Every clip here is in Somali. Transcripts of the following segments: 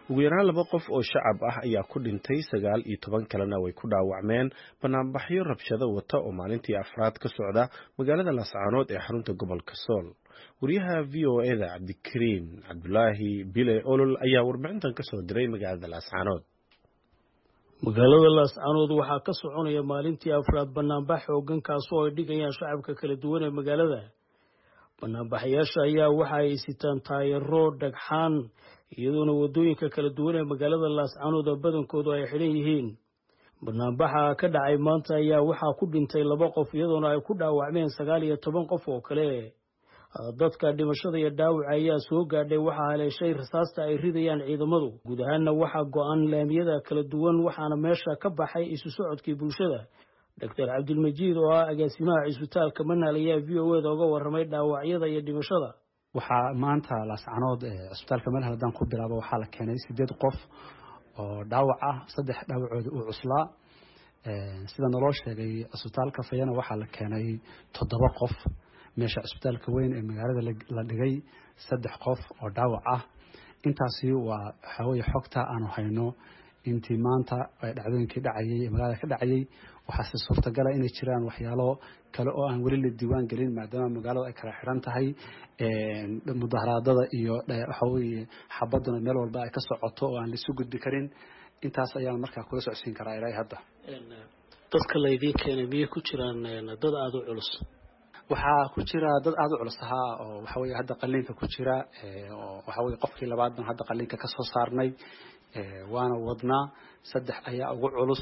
ugu yaraan laba qof oo shacab ah ayaa ku dhintay sagaal iyo toban kalena way ku dhaawacmeen banaanbaxyo rabshado wata oo maalintii afraad ka socda magaalada laascaanood ee xarunta gobolka sool wariyaha v o eda cabdikariim cabdulaahi bile olol ayaa warbixintan kasoo diray magaalada laascaanood magaalada laascaanood waxaa ka soconaya maalintii afraad banaanbax xoogan kaasoo ay dhigayaan shacabka kala duwan ee magaalada banaanbaxayaasha ayaa waxa ay sitaan taayaro dhagxaan iyadoona waddooyinka kala duwan ee magaalada laascaanood badankoodu ay xidhan yihiin banaanbaxa ka dhacay maanta ayaa waxaa ku dhintay laba qof iyadoona ay ku dhaawacmeen sagaal iyo toban qof oo kale dadka dhimashada iyo dhaawaca ayaa soo gaadhay waxaa haleeshay rasaasta ay ridayaan ciidamadu guud ahaanna waxaa go-an laamiyada kala duwan waxaana meesha ka baxay isu socodkii bulshada doctor cabdilmajiid oo ah agaasimaha cisbitaalka manaal ayaa v o eda uga warramay dhaawacyada iyo dhimashada waxaa maanta laascanood cisbitaalka manaal haddaan ku bilaabo waxaa la keenay sideed qof oo dhaawac ah saddex dhaawacooda uu cuslaa sida naloo sheegay cisbitaalka fayana waxaa la keenay toddoba qof meesha cisbitaalka weyn ee magaalada la dhigay saddex qof oo dhaawac ah intaasi waa waxaweye xogta aanu hayno intii maanta dhacdooyinkii dhacayay ee magaalada ka dhacayay waxaase suurtagala inay jiraan waxyaalo kale oo aan weli la diiwaan gelin maadaama magaalada ay kala xiran tahay mudaharaadada iyo waxaweye xabaduna meel walba ay ka socoto oo aan laisu gudbi karin intaas ayaan markaa kula socodsiin karaa ilaa hadda dadka laydiin keenay miyay ku jiraan dad aada u culus waxaa ku jira dad aada u culus ahaa oo waxaweye hadda qaliinka ku jira oo waxaweye qofkii labaad baan hadda qaliinka kasoo saarnay waana wadnaa saddex ayaa ugu culus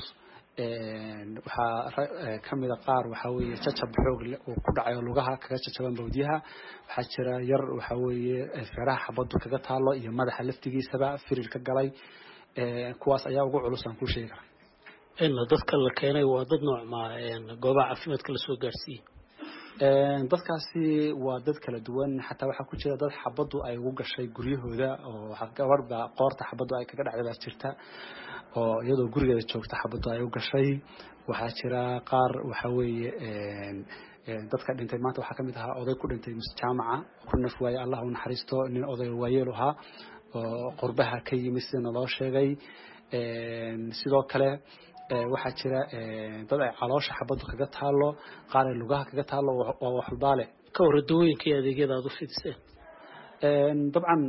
waxaa kamida qaar waxaweye jacab xoog uu ku dhacay oo lugaha kaga jajaban bawdyaha waxaa jira yar waxaweye feeraha xabadu kaga taalo iyo madaxa laftigiisaba firir ka galay kuwaas ayaa ugu culus aan kuu sheegi karaa dadka la keenay waa dad noocmaa goobaha caafimaadka lasoo gaarsiiyey dadkaasi waa dad kala duwan xataa waxaa ku jira dad xabadu ay ugu gashay guryahooda oo gabadhba qoorta xabadu ay kaga dhacday baa jirta oo iyadoo gurigeeda joogta xabadu ay u gashay waxaa jira qaar waxa weeye dadka dhintay maanta waxaa kamid ahaa oday ku dhintay jaamaca ku naf waaye allah u naxariisto nin oday waayeel ahaa oo qurbaha ka yimid sida naloo sheegay sidoo kale waxaa jira dad ay caloosha xabadu kaga taalo qaar ay lugaha kaga taalo waa waxulbaale ka hor dawooyinka iyo adeegyada aada u fidiseen dabcan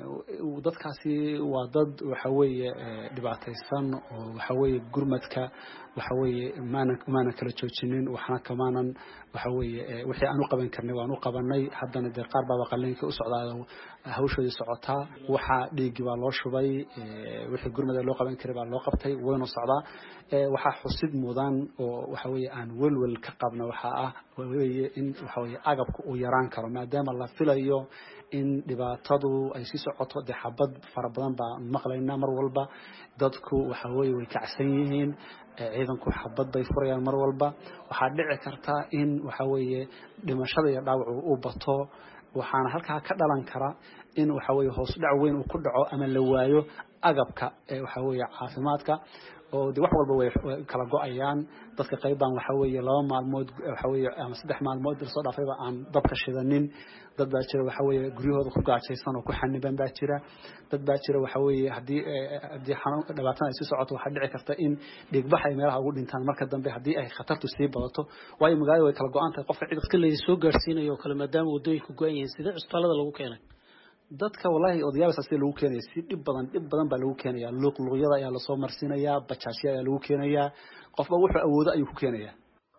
dadkaasi waa dad waxaweeye dhibaataysan oo waxaweeye gurmadka waxaweeye maana maana kala joojinin waxna kamaanan waxaweeye wixii aan u qaban karnay waan u qabanay haddana dee qaar baaba qaliinka u socdaa hawshoodii socotaa waxaa dhiigii baa loo shubay wixii gurmada loo qaban karay baa loo qabtay waynu socdaa waxaa xusid mudan oo waxaweeye aan welwel ka qabna waxaa ah weye in waxaweye agabka uu yaraan karo maadaama la filayo in dhibaatadu ay sii socoto dee xabad fara badan baa maqlaynaa mar walba dadku waxaweye way kacsan yihiin ciidanku xabad bay furayaan mar walba waxaa dhici karta in waxaweeye dhimashada iyo dhaawacu u bato waxaana halkaa ka dhalan kara in waxaweye hoos dhac weyn uu ku dhaco ama la waayo agabka waxaweye caafimaadka oo de wax walba way kala go-ayaan dadka qayb baan waxaweeye laba maalmood waxaweye ama saddex maalmood lasoo dhaafayba aan dabka shidanin dad baa jira waxaweye guryahooda ku gaajaysan oo ku xaniban baa jira dad baa jira waxaweye haddii haddii xanuun dhibaatana ay sii socoto waxaa dhici karta in dhiigbax ay meelaha ugu dhintaan marka dambe haddii ay khatartu sii badato waayo magaalada way kala go-an tahay qofka dadka laydi soo gaarsiinayo oo kale maadaama waddooyinka go-an yihiin sidee cusbitaalada lagu keenay dadka wallahi odayaabasa sida lagu keenaya si dhib badan dhib badan baa lagu keenaya luuqluuqyada ayaa lasoo marsiinayaa bajaajya ayaa lagu keenayaa qofba wuxuu awoodo ayuu ku keenayaa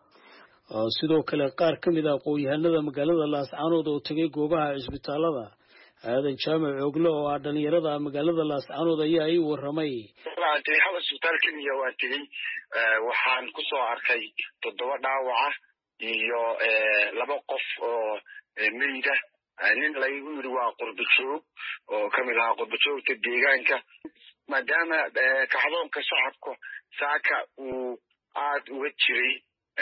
sidoo kale qaar ka mid a aqoon-yahanada magaalada laascaanood oo tegay goobaha cisbitaalada aadan jaamac oogle oo ah dhalinyarada magaalada laascaanood ayaa ii waramay waan tegey hal cisbitaal keliya waan tegey waxaan kusoo arkay toddoba dhaawaca iyo laba qof oo meyda nin laygu yiri waa qurba joog oo kamid ahaa qurba joogta deegaanka maadaama kacdoonka shacabka saaka uu aada uga jiray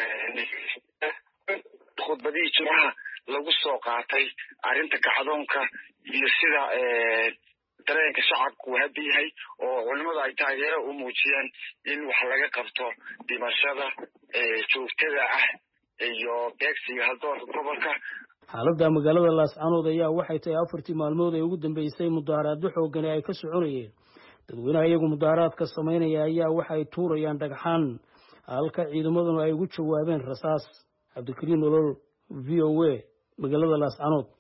khudbadihii jimcaha lagu soo qaatay arrinta kacdoonka iyo sida dareenka shacabka uu hadda yahay oo culimmadu ay taageero u muujiyeen in wax laga qabto dhimashada joogtada ah iyo beegsiga haldoorka gobolka xaaladda magaalada laascaanood ayaa waxay tahay afartii maalmood ee ugu dambeysay mudaharaado xoogani ay ka soconayeen dadweynaha iyagu mudaaharaadka samaynaya ayaa waxa ay tuurayaan dhagxaan halka ciidamaduna ay ugu jawaabeen rasaas cabdikariin nolol v o a magaalada laascanood